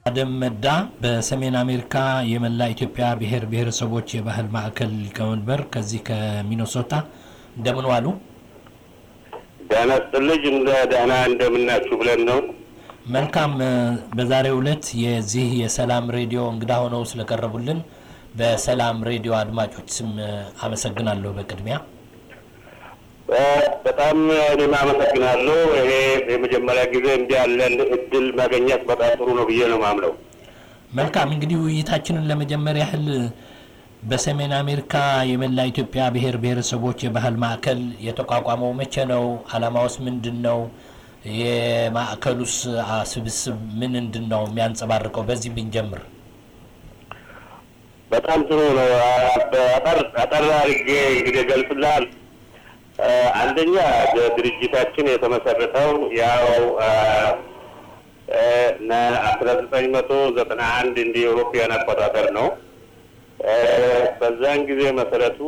አደም መዳ በሰሜን አሜሪካ የመላ ኢትዮጵያ ብሔር ብሔረሰቦች የባህል ማዕከል ሊቀመንበር ከዚህ ከሚኒሶታ እንደምን ዋሉ? ደህና ስጥልጅ እንደ ደህና እንደምናችሁ ብለን ነው። መልካም። በዛሬው ዕለት የዚህ የሰላም ሬዲዮ እንግዳ ሆነው ስለቀረቡልን በሰላም ሬዲዮ አድማጮች ስም አመሰግናለሁ። በቅድሚያ በጣም እኔም አመሰግናለሁ። ይሄ የመጀመሪያ ጊዜ እንዲህ ያለን እድል ማገኘት በጣም ጥሩ ነው ብዬ ነው ማምለው። መልካም እንግዲህ ውይይታችንን ለመጀመር ያህል በሰሜን አሜሪካ የመላ ኢትዮጵያ ብሔር ብሔረሰቦች የባህል ማዕከል የተቋቋመው መቼ ነው? ዓላማውስ ምንድን ነው? የማዕከሉስ ስብስብ ምን ምንድን ነው የሚያንጸባርቀው? በዚህ ብንጀምር በጣም ጥሩ ነው። አጠር አድርጌ እንግዲህ ገልጽልሃል። አንደኛ ድርጅታችን የተመሰረተው ያው አስራ ዘጠኝ መቶ ዘጠና አንድ እንደ ኤውሮፒያን አቆጣጠር ነው። በዛን ጊዜ መሰረቱ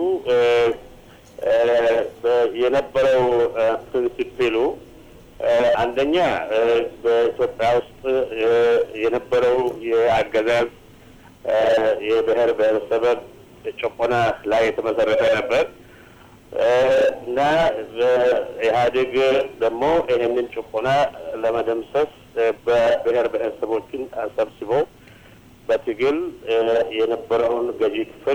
የነበረው ፕሪንሲፕሉ አንደኛ በኢትዮጵያ ውስጥ የነበረው የአገዛዝ የብሔር ብሔረሰብ ጭቆና ላይ የተመሰረተ ነበር እና ኢህአዴግ ደግሞ ይህንን ጭቆና ለመደምሰስ በብሔር ብሔረሰቦችን ሰብስቦ በትግል የነበረውን ገዢ ክፍል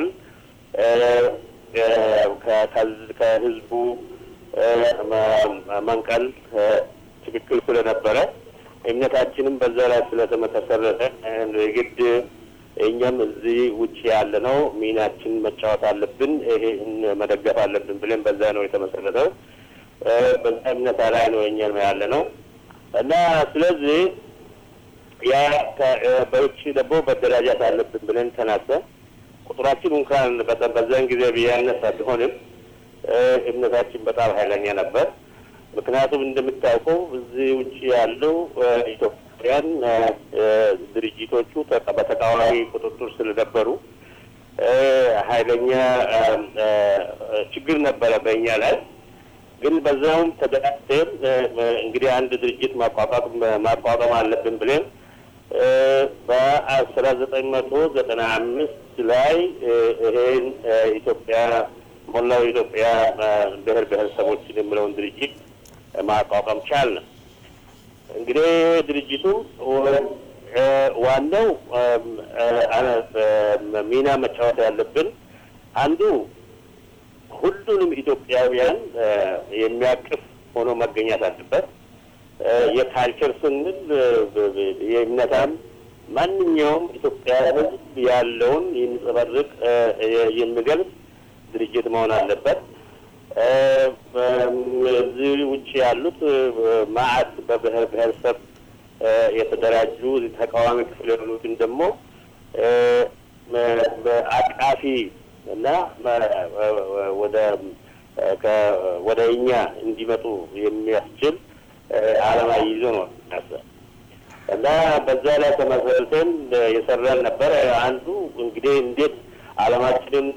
ከህዝቡ መንቀል ትክክል ስለነበረ እምነታችንም በዛ ላይ ስለተመሰረተ የግድ እኛም እዚህ ውጭ ያለ ነው ሚናችን መጫወት አለብን፣ ይሄን መደገፍ አለብን ብለን በዛ ነው የተመሰረተው። በዛ እምነታ ላይ ነው እኛም ያለ ነው እና ስለዚህ ያ በውጭ ደግሞ መደራጃት አለብን ብለን ተናሰ ቁጥራችን እንኳን በዛን ጊዜ ቢያነሳ ቢሆንም እምነታችን በጣም ኃይለኛ ነበር። ምክንያቱም እንደምታውቀው እዚህ ውጭ ያለው ኢትዮጵያውያን ድርጅቶቹ በተቃዋሚ ቁጥጥር ስለነበሩ ኃይለኛ ችግር ነበረ በእኛ ላይ። ግን በዛውም ተደራጅተን እንግዲህ አንድ ድርጅት ማቋቋም ማቋቋም አለብን ብለን በአስራ ዘጠኝ መቶ ዘጠና አምስት ላይ ይሄን ኢትዮጵያ ሞላው ኢትዮጵያ ብሔር ብሔረሰቦችን የሚለውን ድርጅት ማቋቋም ቻልን። እንግዲህ ድርጅቱ ዋናው ሚና መጫወት ያለብን አንዱ ሁሉንም ኢትዮጵያውያን የሚያቅፍ ሆኖ መገኘት አለበት። የካልቸር ስንል የእምነታም ማንኛውም ኢትዮጵያ ሕዝብ ያለውን የሚንጸባርቅ የሚገልጽ ድርጅት መሆን አለበት። እዚህ ውጭ ያሉት ማዕት በብሔር ብሔረሰብ የተደራጁ ተቃዋሚ ክፍል የሆኑትን ደግሞ አቃፊ እና ወደ ወደ እኛ እንዲመጡ የሚያስችል ዓላማ ይዞ ነው እና በዛ ላይ ተመሰርተን የሰራን ነበር። አንዱ እንግዲህ እንዴት ዓላማችንን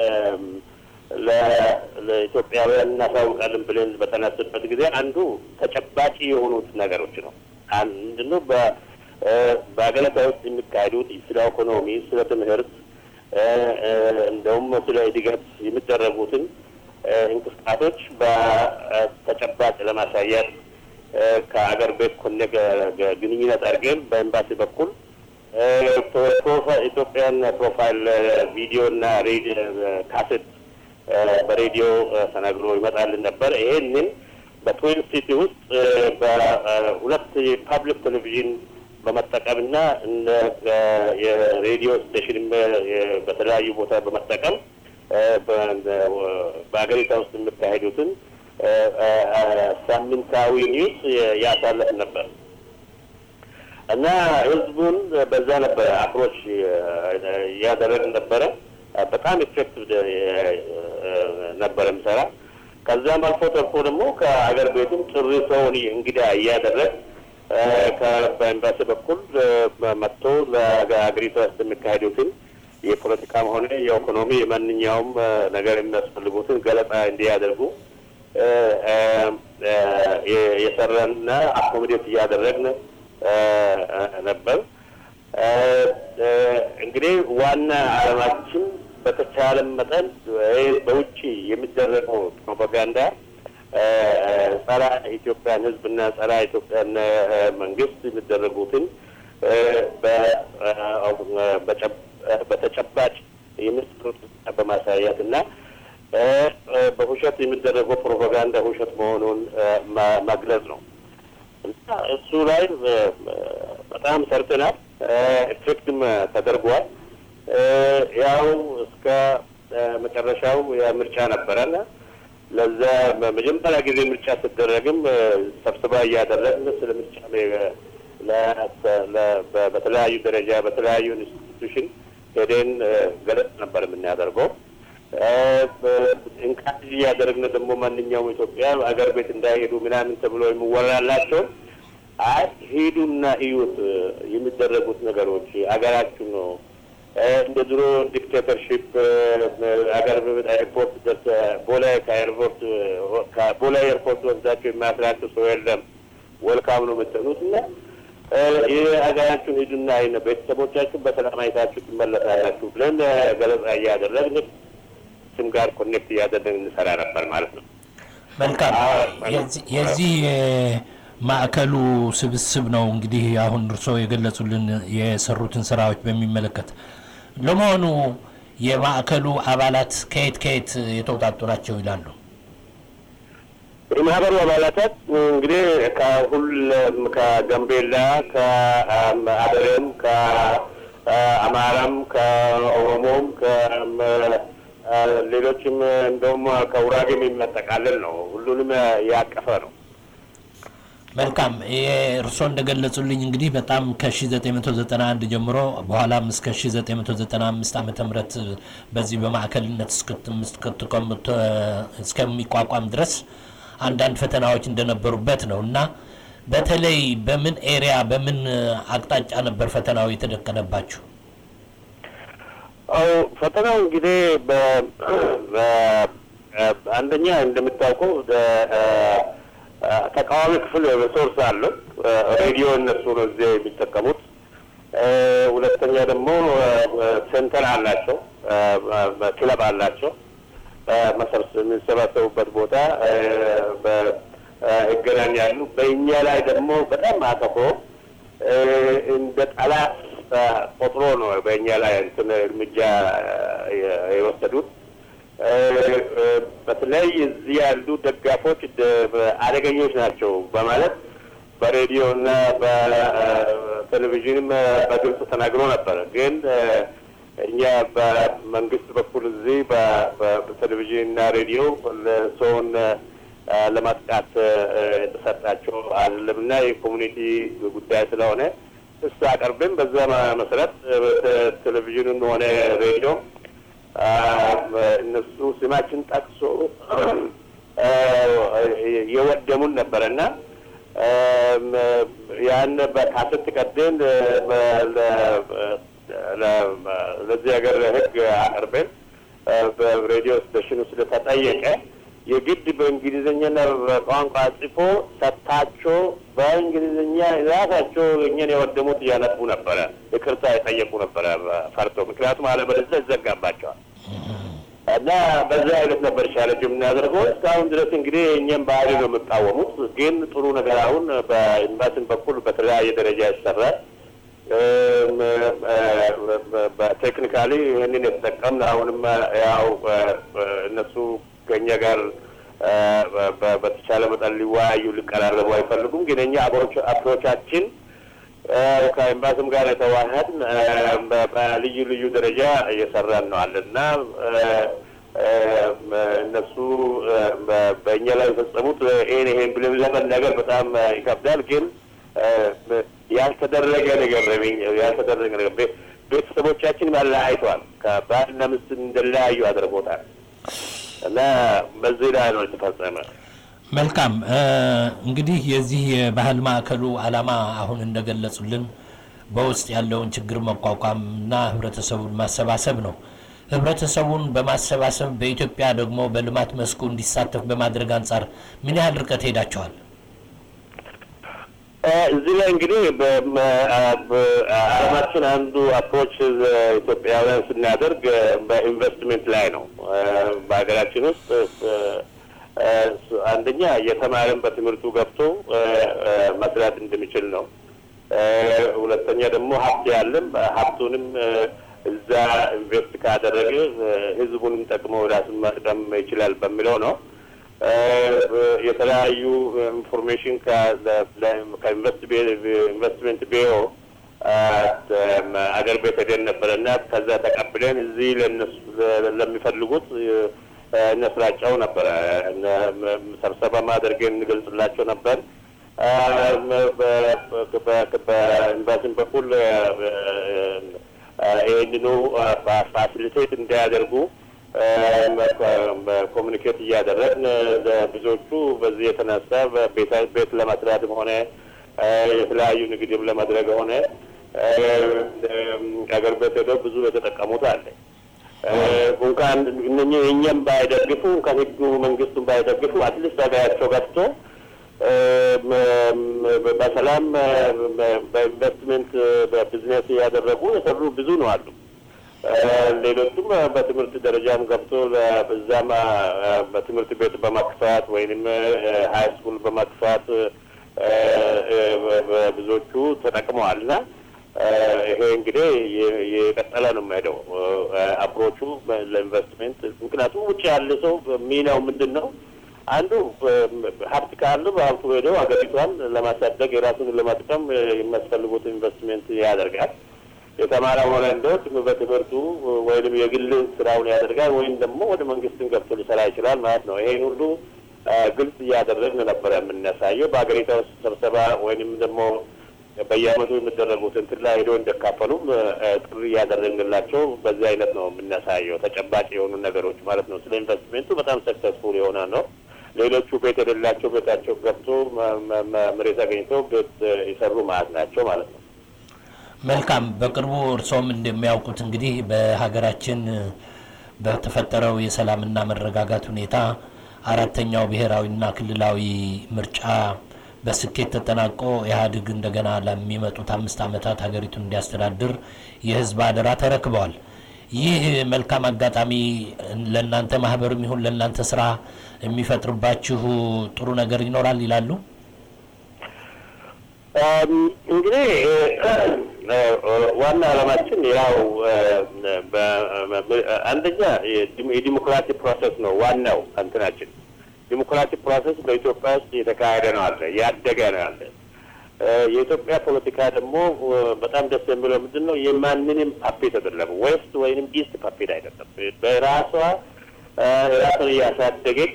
ለኢትዮጵያውያን እናሳውቃለን ብለን በተነስበት ጊዜ አንዱ ተጨባጭ የሆኑት ነገሮች ነው። ምንድነው በሀገሪቷ ውስጥ የሚካሄዱት ስለ ኢኮኖሚ፣ ስለ ትምህርት እንደውም ስለ እድገት የሚደረጉትን እንቅስቃሴዎች በተጨባጭ ለማሳየት ከአገር ቤት ኮነ ግንኙነት አድርገን በኤምባሲ በኩል ኢትዮጵያን ፕሮፋይል ቪዲዮ እና ካሴት በሬዲዮ ተነግሮ ይመጣልን ነበር። ይሄንን በትዊን ሲቲ ውስጥ በሁለት የፓብሊክ ቴሌቪዥን በመጠቀምና የሬዲዮ ስቴሽን በተለያዩ ቦታ በመጠቀም በሀገሪቷ ውስጥ የሚካሄዱትን ሳምንታዊ ኒውስ ያሳለፍ ነበር እና ህዝቡን በዛ ነበረ አፕሮች እያደረግን ነበረ። በጣም ኢፌክቲቭ ነበረ ምሰራ። ከዛም አልፎ ተርፎ ደግሞ ከአገር ቤትም ጥሪ ሰውን እንግዳ እያደረግ በኤምባሲ በኩል መጥቶ ለሀገሪቷ ውስጥ የሚካሄዱትን የፖለቲካም ሆነ የኢኮኖሚ የማንኛውም ነገር የሚያስፈልጉትን ገለጻ እንዲያደርጉ የሰራንና አኮሚዴት እያደረግን ነበር። እንግዲህ ዋና ዓላማችን በተቻለ መጠን በውጭ የሚደረገው ፕሮፓጋንዳ ጸረ ኢትዮጵያን ሕዝብና ጸረ ኢትዮጵያን መንግስት የሚደረጉትን በተጨባጭ የሚሰሩት በማሳየት እና በውሸት የሚደረገው ፕሮፓጋንዳ ውሸት መሆኑን መግለጽ ነው እና እሱ ላይ በጣም ሰርተናል። ኤፌክትም ተደርጓል። ያው እስከ መጨረሻው የምርጫ ነበረና ለዛ መጀመሪያ ጊዜ ምርጫ ሲደረግም ስብሰባ እያደረግን ስለ ምርጫ በተለያዩ ደረጃ በተለያዩ ኢንስቲቱሽን ሄደን ገለጽ ነበር የምናደርገው። እንካጅ እያደረግን ደግሞ ማንኛውም ኢትዮጵያ አገር ቤት እንዳይሄዱ ምናምን ተብሎ የሚወራላቸው አይ ሂዱና እዩት የሚደረጉት ነገሮች አገራችሁ ነው እንደ ድሮ ዲክቴተርሺፕ አገር ኤርፖርት ደርሰ ቦሌ ከኤርፖርት ከቦሌ ኤርፖርት ወስዳቸው የሚያስራቸው ሰው የለም። ወልካም ነው የምትሉት እና ይህ ሀገራችሁን ሂዱና አይነ ቤተሰቦቻችሁን በሰላም አይታችሁ ትመለሳላችሁ ብለን ገለጻ እያደረግን ስም ጋር ኮኔክት እያደረግን እንሰራ ነበር ማለት ነው። መልካም። የዚህ ማዕከሉ ስብስብ ነው እንግዲህ አሁን እርስዎ የገለጹልን የሰሩትን ስራዎች በሚመለከት ለመሆኑ የማዕከሉ አባላት ከየት ከየት የተውጣጡ ናቸው ይላሉ? የማህበሩ አባላታት እንግዲህ ከሁሉም ከጋምቤላ፣ ከአደሬም፣ ከአማራም፣ ከኦሮሞም፣ ሌሎችም እንደውም ከውራጌም የሚያጠቃልል ነው። ሁሉንም ያቀፈ ነው። መልካም እርስዎ እንደገለጹልኝ እንግዲህ በጣም ከ1991 ጀምሮ በኋላም እስከ 1995 ዓ ም በዚህ በማዕከልነት እስከሚቋቋም ድረስ አንዳንድ ፈተናዎች እንደነበሩበት ነው እና በተለይ በምን ኤሪያ በምን አቅጣጫ ነበር ፈተናው የተደቀነባችሁ? ፈተናው እንግዲህ አንደኛ እንደምታውቀው ተቃዋሚ ክፍል ሪሶርስ አለው። ሬዲዮ እነሱ ነው እዚያ የሚጠቀሙት። ሁለተኛ ደግሞ ሴንተር አላቸው፣ ክለብ አላቸው። የሚሰባሰቡበት ቦታ ይገናኛሉ። በእኛ ላይ ደግሞ በጣም አተኮ እንደ ጠላት ቆጥሮ ነው በእኛ ላይ እንትን እርምጃ የወሰዱት። በተለይ እዚህ ያሉ ደጋፎች አደገኞች ናቸው በማለት በሬዲዮ እና በቴሌቪዥንም በግልጽ ተናግሮ ነበር። ግን እኛ በመንግስት በኩል እዚህ በቴሌቪዥን እና ሬዲዮ ሰውን ለማጥቃት የተሰጣቸው አይደለም እና የኮሚኒቲ ጉዳይ ስለሆነ እሱ አቀርብም በዛ መሰረት ቴሌቪዥኑን ሆነ ሬዲዮ እነሱ ስማችን ጠቅሶ የወደሙን ነበረና ያን በካሰት ቀደን ለዚህ ሀገር ሕግ አቅርበን በሬዲዮ ስቴሽኑ ስለተጠየቀ የግድ በእንግሊዝኛና በቋንቋ ጽፎ ሰጥታቸው በእንግሊዝኛ ራሳቸው እኛን የወደሙት እያነቡ ነበረ፣ ይቅርታ የጠየቁ ነበረ ፈርቶ። ምክንያቱም አለበለዚያ ይዘጋባቸዋል። እና በዛ አይነት ነበር ቻለንጅ የምናደርገው። እስካሁን ድረስ እንግዲህ እኛም ባህሪ ነው የምቃወሙት። ግን ጥሩ ነገር አሁን በኤምባሲን በኩል በተለያየ ደረጃ ይሰራል። በቴክኒካሊ ይህንን የተጠቀምን አሁንም ያው እነሱ ከእኛ ጋር በተቻለ መጠን ሊወያዩ ሊቀራረቡ አይፈልጉም። ግን እኛ አፕሮቻችን ከኤምባሲም ጋር የተዋህድን በልዩ ልዩ ደረጃ እየሰራን ነው አለ እና እነሱ በእኛ ላይ የፈጸሙት ይህን ይሄን ብለን ለመናገር በጣም ይከብዳል። ግን ያልተደረገ ነገር ያልተደረገ ነገር ቤተሰቦቻችን ያለያይተዋል። ከባልና ሚስት እንደለያዩ አድርጎታል እና በዚህ ላይ ነው የተፈጸመ። መልካም እንግዲህ የዚህ የባህል ማዕከሉ ዓላማ አሁን እንደገለጹልን በውስጥ ያለውን ችግር መቋቋም እና ህብረተሰቡን ማሰባሰብ ነው። ህብረተሰቡን በማሰባሰብ በኢትዮጵያ ደግሞ በልማት መስኩ እንዲሳተፍ በማድረግ አንጻር ምን ያህል ርቀት ሄዳቸዋል? እዚህ ላይ እንግዲህ በዓለማችን አንዱ አፕሮች ኢትዮጵያውያን ስናደርግ በኢንቨስትሜንት ላይ ነው። በሀገራችን ውስጥ አንደኛ የተማረን በትምህርቱ ገብቶ መስራት እንደሚችል ነው። ሁለተኛ ደግሞ ሀብት ያለም ሀብቱንም እዛ ኢንቨስት ካደረገ ህዝቡንም ጠቅሞ ራሱን መጥቀም ይችላል በሚለው ነው። የተለያዩ ኢንፎርሜሽን ከኢንቨስትመንት ቢሮ አገር ቤት ሄደን ነበረ እና ከዛ ተቀብለን እዚህ ለሚፈልጉት እነስራጫው ነበረ ሰብሰባ ማድረግን እንገልጽላቸው ነበር። በኤምባሲም በኩል ይህንኑ ፋሲሊቴት እንዲያደርጉ ኮሚኒኬት እያደረግን ብዙዎቹ በዚህ የተነሳ ቤት ለመስራትም ሆነ የተለያዩ ንግድም ለማድረግ ሆነ አገር ቤት ሄደው ብዙ የተጠቀሙት አለ። እንኳን እነኚህ እኛም ባይደግፉ እንኳን ህጉ መንግስቱን ባይደግፉ አትሊስት ሀገራቸው ገብቶ በሰላም በኢንቨስትመንት በቢዝነስ እያደረጉ የሰሩ ብዙ ነው አሉ። ሌሎቹም በትምህርት ደረጃም ገብቶ በዛም በትምህርት ቤት በመክፋት ወይንም ሀይ ስኩል በመክፋት ብዙዎቹ ተጠቅመዋል እና ይሄ እንግዲህ የቀጠለ ነው የሚሄደው አፕሮቹ ለኢንቨስትሜንት። ምክንያቱም ውጭ ያለ ሰው ሚናው ምንድን ነው? አንዱ ሀብት ካሉ በሀብቱ ሄደው ሀገሪቷን ለማሳደግ የራሱን ለመጥቀም የሚያስፈልጉት ኢንቨስትሜንት ያደርጋል። የተማረ ሆነ እንደው በትምህርቱ ወይም የግል ስራውን ያደርጋል ወይም ደግሞ ወደ መንግስትን ገብቶ ሊሰራ ይችላል ማለት ነው። ይሄን ሁሉ ግልጽ እያደረግን ነበረ የምናሳየው በሀገሪቷ ውስጥ ስብሰባ ወይንም ደግሞ በየአመቱ የሚደረጉት እንትን ላይ ሄደው እንደካፈሉም ጥሪ እያደረግንላቸው በዚህ አይነት ነው የምናሳየው ተጨባጭ የሆኑ ነገሮች ማለት ነው። ስለ ኢንቨስትሜንቱ በጣም ሰክሰስፉል የሆነ ነው። ሌሎቹ ቤት የሌላቸው ቤታቸው ገብቶ መሬት አገኝተው ቤት የሰሩ ማለት ናቸው ማለት ነው። መልካም። በቅርቡ እርስዎም እንደሚያውቁት እንግዲህ በሀገራችን በተፈጠረው የሰላምና መረጋጋት ሁኔታ አራተኛው ብሔራዊና ክልላዊ ምርጫ በስኬት ተጠናቆ ኢህአዴግ እንደገና ለሚመጡት አምስት ዓመታት ሀገሪቱን እንዲያስተዳድር የህዝብ አደራ ተረክበዋል። ይህ መልካም አጋጣሚ ለእናንተ ማህበርም ይሁን ለእናንተ ስራ የሚፈጥርባችሁ ጥሩ ነገር ይኖራል ይላሉ? እንግዲህ ዋና ዓላማችን ያው አንደኛ የዲሞክራሲ ፕሮሰስ ነው ዋናው እንትናችን ዲሞክራቲክ ፕሮሰስ በኢትዮጵያ ውስጥ የተካሄደ ነው አለ ያደገ ነው አለ። የኢትዮጵያ ፖለቲካ ደግሞ በጣም ደስ የሚለው ምንድን ነው? የማንንም ፓፔት አይደለም፣ ዌስት ወይንም ኢስት ፓፔት አይደለም። በራሷ ራሷን እያሳደገች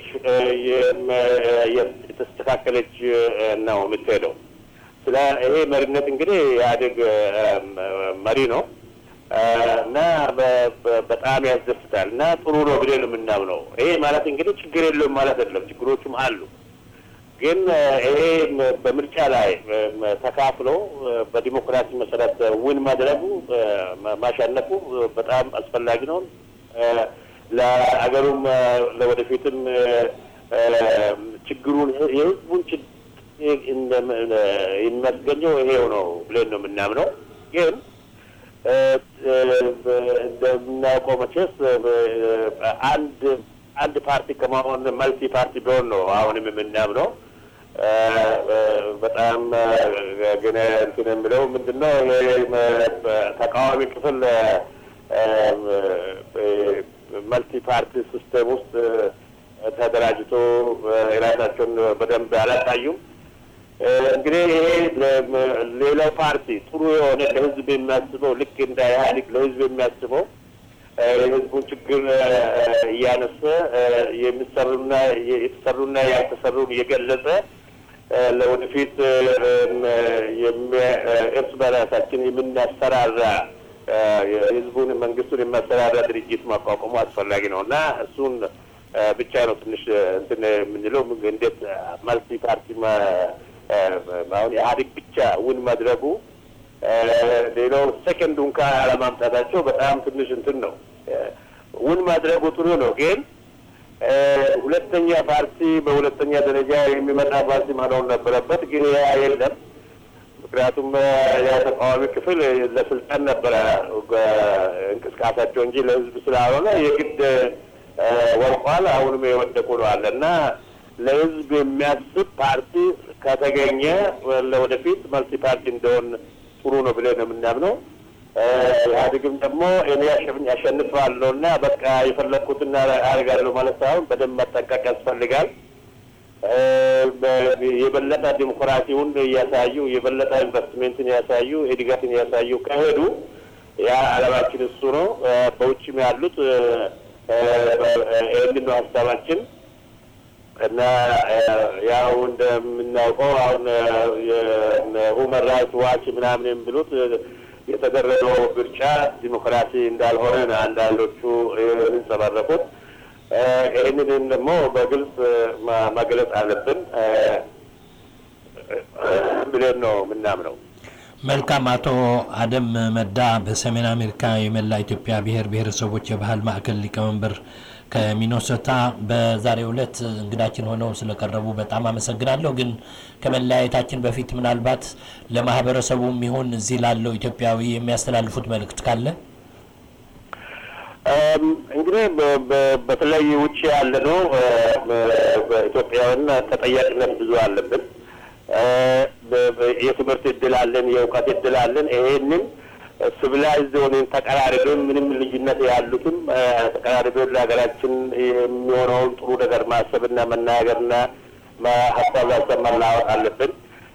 የተስተካከለች ነው የምትሄደው። ስለ ይሄ መሪነት እንግዲህ ኢህአዴግ መሪ ነው እና በጣም ያስደስታል እና ጥሩ ነው ብለን ነው የምናምነው። ይሄ ማለት እንግዲህ ችግር የለውም ማለት አይደለም፣ ችግሮቹም አሉ። ግን ይሄ በምርጫ ላይ ተካፍሎ በዲሞክራሲ መሰረት ውን ማድረጉ ማሸነፉ በጣም አስፈላጊ ነው። ለአገሩም ለወደፊትም ችግሩን የህዝቡን የሚያስገኘው ይሄው ነው ብለን ነው የምናምነው ግን እንደምናውቀው መቼስ አንድ አንድ ፓርቲ ከመሆን መልቲ ፓርቲ ቢሆን ነው አሁንም የምናምነው። በጣም ግን እንትን የምለው ምንድን ነው ተቃዋሚ ክፍል መልቲ ፓርቲ ሲስተም ውስጥ ተደራጅቶ የራሳቸውን በደንብ አላሳዩም። እንግዲህ ይሄ ሌላው ፓርቲ ጥሩ የሆነ ለህዝብ የሚያስበው ልክ እንደ ኢህአዴግ ለህዝብ የሚያስበው የህዝቡን ችግር እያነሰ የሚሰሩና የተሰሩና ያልተሰሩን እየገለጸ ለወደፊት እርስ በራሳችን የምናሰራራ የህዝቡን መንግስቱን የሚያሰራራ ድርጅት ማቋቋሙ አስፈላጊ ነው እና እሱን ብቻ ነው ትንሽ እንትን የምንለው እንዴት መልቲ ፓርቲ አሁን ኢህአዴግ ብቻ ውን ማድረጉ ሌላው ሰከንዱ እንኳ አለማምጣታቸው በጣም ትንሽ እንትን ነው። ውን ማድረጉ ጥሩ ነው፣ ግን ሁለተኛ ፓርቲ በሁለተኛ ደረጃ የሚመጣ ፓርቲ መሆን ነበረበት። ግን ያ የለም። ምክንያቱም የተቃዋሚ ክፍል ለስልጣን ነበረ እንቅስቃሴያቸው እንጂ ለህዝብ ስላልሆነ የግድ ወርቋል። አሁንም የወደቁ ነው አለ እና ለህዝብ የሚያስብ ፓርቲ ከተገኘ ለወደፊት መልቲ ፓርቲ እንደሆን ጥሩ ነው ብለን ነው የምናምነው። ኢህአዴግም ደግሞ እኔ ያሸንፋለሁ እና በቃ የፈለግኩትን አደርጋለሁ ማለት ሳይሆን በደንብ መጠንቀቅ ያስፈልጋል። የበለጠ ዲሞክራሲውን እያሳዩ የበለጠ ኢንቨስትሜንትን ያሳዩ እድገትን ያሳዩ ከሄዱ ያ አለማችን እሱ ነው። በውጭም ያሉት ይህንን ነው ሀሳባችን እና ያው እንደምናውቀው አሁን ሁመን ራይትስ ዋች ምናምን የሚሉት የተደረገው ምርጫ ዲሞክራሲ እንዳልሆነ ነው አንዳንዶቹ የሚንጸባረቁት። ይህንን ደግሞ በግልጽ መግለጽ አለብን ብለን ነው የምናምነው። መልካም። አቶ አደም መዳ በሰሜን አሜሪካ የመላ ኢትዮጵያ ብሔር ብሔረሰቦች የባህል ማዕከል ሊቀመንበር ከሚኖሶታ በዛሬው ዕለት እንግዳችን ሆነው ስለቀረቡ በጣም አመሰግናለሁ። ግን ከመለያየታችን በፊት ምናልባት ለማህበረሰቡም ይሁን እዚህ ላለው ኢትዮጵያዊ የሚያስተላልፉት መልእክት ካለ? እንግዲህ በተለይ ውጭ ያለ ነው በኢትዮጵያውያን ተጠያቂነት ብዙ አለብን። የትምህርት እድል አለን፣ የእውቀት እድል አለን። ይሄንን ሲቪላይዝድ ሆነን ተቀራርበን ምንም ልዩነት ያሉትም ተቀራርበን ለሀገራችን የሚሆነውን ጥሩ ነገር ማሰብና መናገርና ሀሳብ ላሰብ መለዋወጥ አለብን።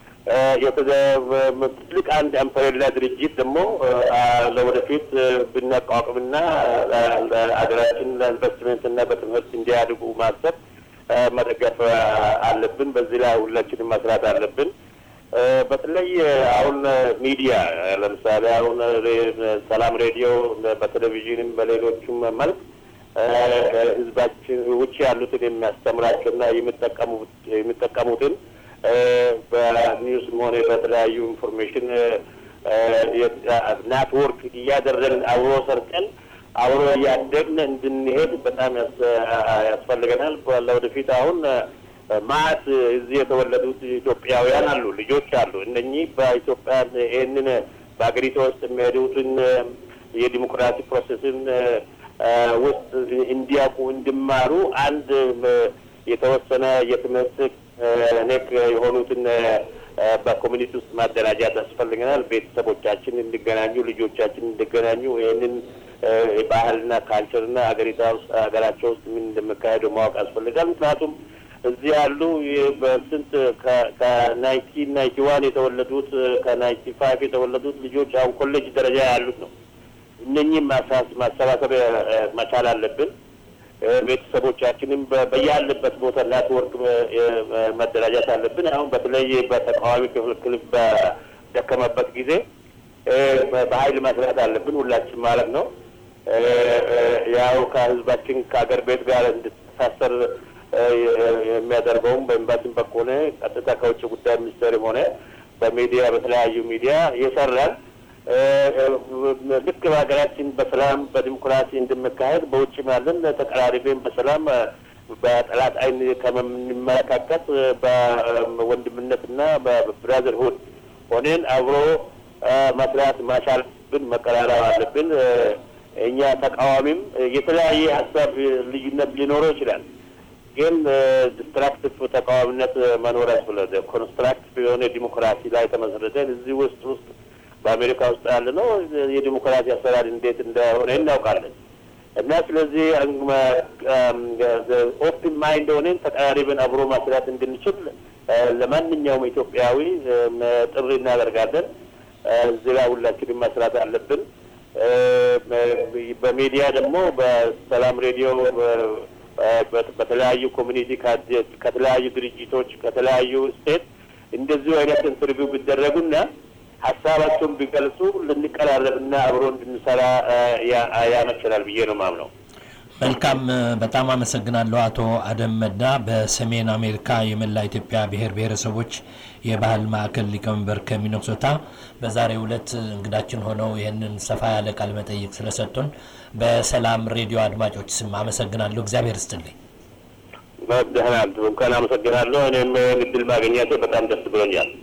ትልቅ አንድ አምፐሬላ ድርጅት ደግሞ ለወደፊት ብናቋቁምና ሀገራችን ለኢንቨስትመንትና በትምህርት እንዲያድጉ ማሰብ መደገፍ አለብን። በዚህ ላይ ሁላችንም መስራት አለብን። በተለይ አሁን ሚዲያ ለምሳሌ አሁን ሰላም ሬዲዮ በቴሌቪዥንም በሌሎቹም መልክ ህዝባችን ውጭ ያሉትን የሚያስተምራቸውና የሚጠቀሙትን በኒውስም ሆነ በተለያዩ ኢንፎርሜሽን ናትወርክ እያደረግን አብሮ ሰርቀን አብሮ እያደግን እንድንሄድ በጣም ያስፈልገናል። ለወደፊት አሁን ማት እዚህ የተወለዱት ኢትዮጵያውያን አሉ፣ ልጆች አሉ። እነኚህ በኢትዮጵያ ይህንን በሀገሪቷ ውስጥ የሚሄዱትን የዲሞክራሲ ፕሮሴስን ውስጥ እንዲያውቁ እንዲማሩ አንድ የተወሰነ የትምህርት ኔክ የሆኑትን በኮሚኒቲ ውስጥ ማደራጃት ያስፈልገናል። ቤተሰቦቻችን እንዲገናኙ፣ ልጆቻችን እንዲገናኙ ይህንን ባህልና ካልቸርና ሀገሪቷ ውስጥ ሀገራቸው ውስጥ ምን እንደሚካሄደው ማወቅ ያስፈልጋል። ምክንያቱም እዚህ ያሉ በስንት ከናይንቲን ናይንቲ ዋን የተወለዱት ከናይንቲ ፋይቭ የተወለዱት ልጆች አሁን ኮሌጅ ደረጃ ያሉት ነው። እነኚህም ማሰባሰብ መቻል አለብን። ቤተሰቦቻችንም በያለበት ቦታ ኔትወርክ መደራጃት አለብን። አሁን በተለይ በተቃዋሚ ክፍል በደከመበት ጊዜ በኃይል መስራት አለብን ሁላችን ማለት ነው። ያው ከህዝባችን ከሀገር ቤት ጋር እንድተሳሰር የሚያደርገውም በኤምባሲም በኩል ሆነ ቀጥታ ከውጭ ጉዳይ ሚኒስቴርም ሆነ በሚዲያ በተለያዩ ሚዲያ ይሰራል። ልክ በሀገራችን በሰላም በዲሞክራሲ እንደሚካሄድ በውጭም ያለን ተቀራሪቤን በሰላም በጠላት አይን ከምንመለካከት በወንድምነትና በብራዘርሁድ ሆነን አብሮ መስራት ማቻል ብን መቀራረብ አለብን። እኛ ተቃዋሚም የተለያየ ሀሳብ ልዩነት ሊኖረው ይችላል። ግን ዲስትራክቲቭ ተቃዋሚነት መኖር ያስፈልጋል። ኮንስትራክቲቭ የሆነ ዲሞክራሲ ላይ ተመሰረተን እዚህ ውስጥ ውስጥ በአሜሪካ ውስጥ ያለ ነው የዲሞክራሲ አሰራር እንዴት እንደሆነ እናውቃለን። እና ስለዚህ ኦፕን ማይንድ ሆነን ተቀራሪብን አብሮ መስራት እንድንችል ለማንኛውም ኢትዮጵያዊ ጥሪ እናደርጋለን። እዚህ ላይ ሁላችንም መስራት አለብን። በሚዲያ ደግሞ በሰላም ሬዲዮ በተለያዩ ኮሚኒቲ ከተለያዩ ድርጅቶች ከተለያዩ ስቴት እንደዚሁ አይነት ኢንተርቪው ቢደረጉና ሀሳባቸውን ቢገልጹ ልንቀራረብና አብሮ እንድንሰራ ያመችላል ብዬ ነው ማምነው። መልካም፣ በጣም አመሰግናለሁ አቶ አደም መዳ በሰሜን አሜሪካ የመላ ኢትዮጵያ ብሔር ብሔረሰቦች የባህል ማዕከል ሊቀመንበር ከሚነሶታ በዛሬው ዕለት እንግዳችን ሆነው ይህንን ሰፋ ያለ ቃለ መጠይቅ ስለሰጡን በሰላም ሬዲዮ አድማጮች ስም አመሰግናለሁ። እግዚአብሔር ይስጥልኝ። ደህና እንኳን አመሰግናለሁ። እኔም እድል ማግኘቴ በጣም ደስ ብሎኛል።